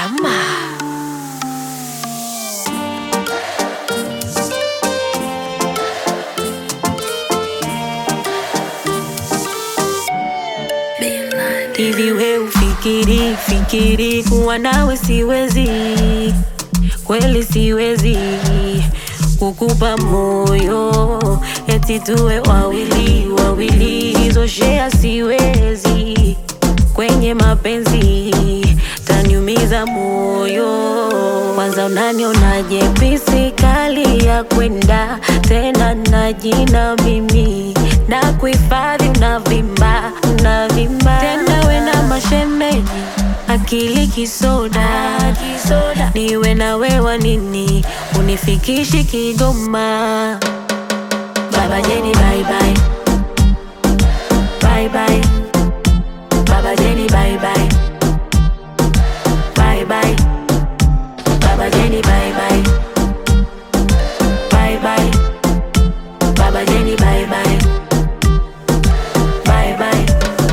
Rama. Hivi we ufikiri fikiri kuwa nawe siwezi, kweli siwezi kukupa moyo eti tuwe wawili wawili, hizo shea siwezi kwenye mapenzi, taniumiza moyo. Kwanza unanionaje pisi kali ya kwenda tena na jina mimi na kuhifadhi, unavimba unavimba tena, we na mashemeji akili kisoda kisoda, niwe na wewa nini unifikishi Kigoma. Baba Jeni bye bye bye bye Baba Jeni bye bye bye bye Baba Jeni bye bye bye bye Baba Jeni bye bye bye bye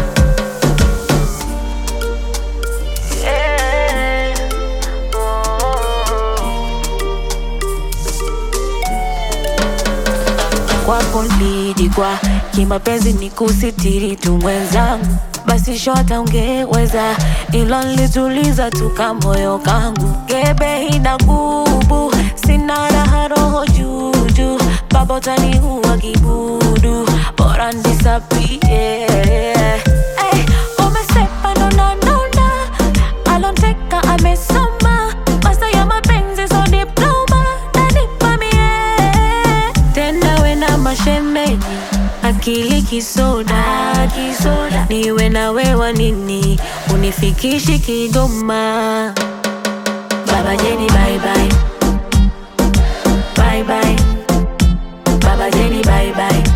yeah. kwako nilidikwa kimapenzi ni kusitiri tu mwenzangu, basi shota ungeweza, ilo nilituliza tu kamoyo kangu. Gebe ina gubu, sina raha roho juju, baba utaniua kibudu, bora nisapie Ay, umesepa nona nona, alonteka amesoma, masa ya mapenzi so diploma, nanipa mie tena we na mashemeji akili kisoda kisoda, niwe na wewa nini unifikishi Kigoma. Baba Jeni bye bye bye bye Baba Jeni bye bye